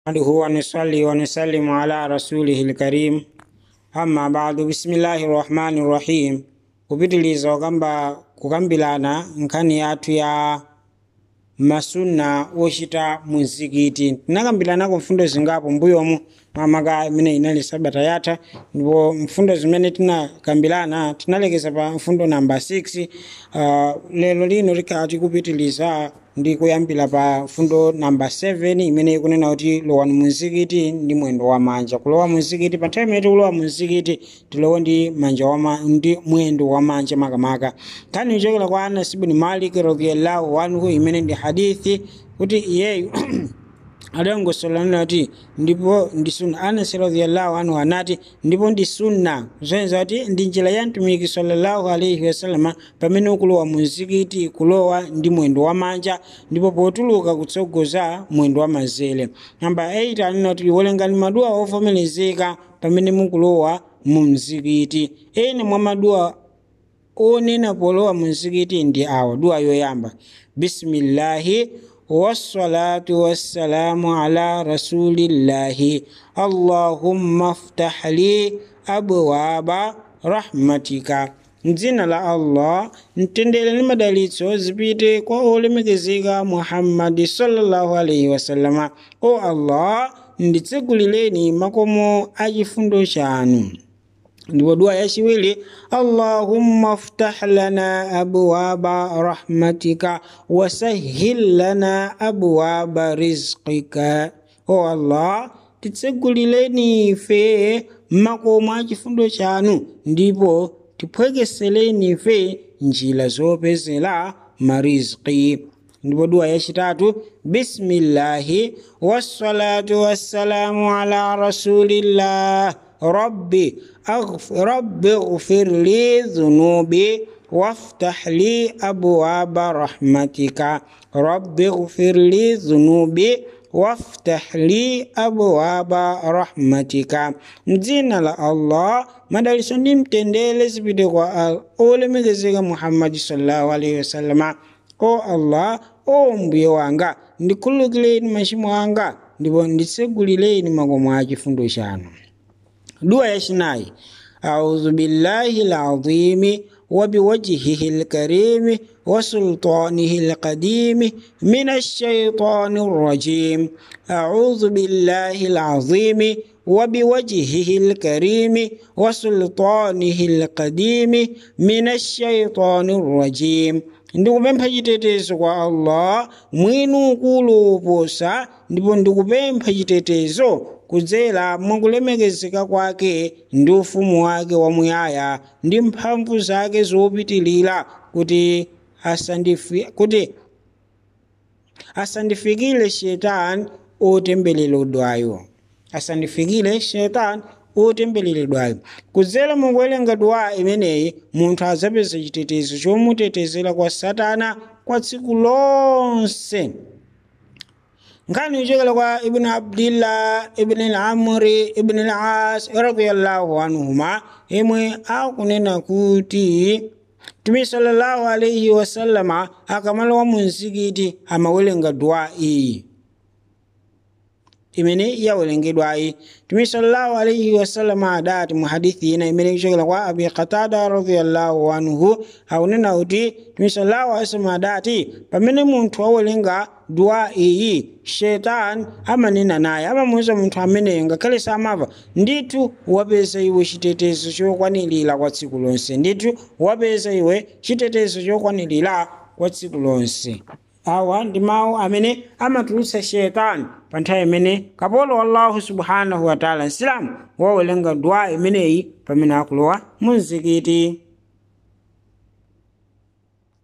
نحمده ونصلي ونسلم على رسوله الكريم amma ba'du bismillahi rahmani rahim kupitiliza okamba kukambirana nkhani yathu ya masunna ochita muzikiti tinakambiranako mfundo zingapo mbuyomu mamaka imene inali sabata yatha ndipo mfundo zimene tinakambirana tinalekeza pa mfundo namba 6 uh, lero lino tikhala tikupitiliza ndi kuyambira pa mfundo namba 7 imene ikunena kuti lowani muzikiti ndi mwendo wa manja kulowa muzikiti pa nthawi imene tikulowa muzikiti tilowe ndi manja wama, ndi mwendo wa manja makamaka nkhani ichokera kwa anas ibn malik radhiyallahu anhu imene ndi hadithi kuti iyeyu adangosolanira kuti ndipo ndi sunna anas radhiyallahu anhu anati ndipo ndi sunna zoyenza kuti ndi njira ya mtumiki sallallahu alaihi wasalama pamene ukulowa muzikiti kulowa ndi mwendo wa manja ndipo potuluka kutsogoza mwendo wa mazere namba 8 anena kuti werengani maduwa ovomerezeka pamene mukulowa mu mzikiti ene mwa maduwa onena polowa muzikiti ndi awa duwa yoyamba bismillahi والصلاة والسلام على رسول الله اللهم افتح لي أبواب رحمتك mdzina la allah mtendere ndi madalitso zipite kwa olemekezeka muhammadi sallallahu alaihi wasallama o allah nditsegulireni makomo a chifundo chanu ndipo dua yachiwiri allahumma ftah lana abwaba rahmatika wasahhil lana abwaba rizqika o allah titsegulireni ife makomo a chifundo chanu ndipo tiphwekesereni ife njira zopezera marizqi ndipo dua yachitatu bismillahi wassalatu wassalamu ala rasulillah ربي أغفر رب اغفر لي ذنوبي وافتح لي أبواب رحمتك رب اغفر لي ذنوبي وافتح لي أبواب رحمتك mdzina la allah madaliso ndi mtendere zipite kwa olemekezeka muhammadi sallallahu alaihi wasallama o allah o mbuye wanga ndikhululukireni machimo anga ndipo nditsegulireni makomo a chifundo chanu dua yachinayi audhu billahi alazimi وبوجهه الكريم وسلطانه القديم من الشيطان الرجيم أعوذ بالله العظيم وبوجهه الكريم وسلطانه القديم من الشيطان الرجيم ndikupempha chitetezo kwa allah mwini ukulu uposa ndipo ndikupempha chitetezo kudzera mwakulemekezeka kwake ndi ufumu wake wamuyaya ndi mphamvu zake zopitilira kuti asandifi, kuti asandifikire shetani otembereredwayo asandifikire shetani otembereredwayo kudzera mukuwerenga duwa imeneyi munthu adzapeza chitetezo chomutetezera kwa satana kwa tsiku lonse nkhani ichokera kwa ibn abdillah ibn al-amri ibn al-as radiyallahu anhuma imwe akunena kuti tumi sallallahu alaihi wasallama akamalowa mu mzikiti amawerenga duwa iyi imene yawerengedwayi tumi sallallahu alaihi wasallama adati mu hadithi ina imene ichokera kwa abi qatada radiyallahu anhu akunena kuti tumi sallallahu alaihi wasallam adati pamene munthu awerenga duwa iyi shetani amanena naye amamuwuza munthu ameneyo ngakhale samava ndithu wapeza iwe chitetezo chokwanirira kwa tsiku lonse ndithu wapeza iwe chitetezo chokwanirira kwa tsiku lonse awa ndi mawu amene amatulutsa shetani pa nthawi imene kapolo wallahu subhanahu wataala nsilamu wawerenga duwa imeneyi pamene akulowa mu mzikiti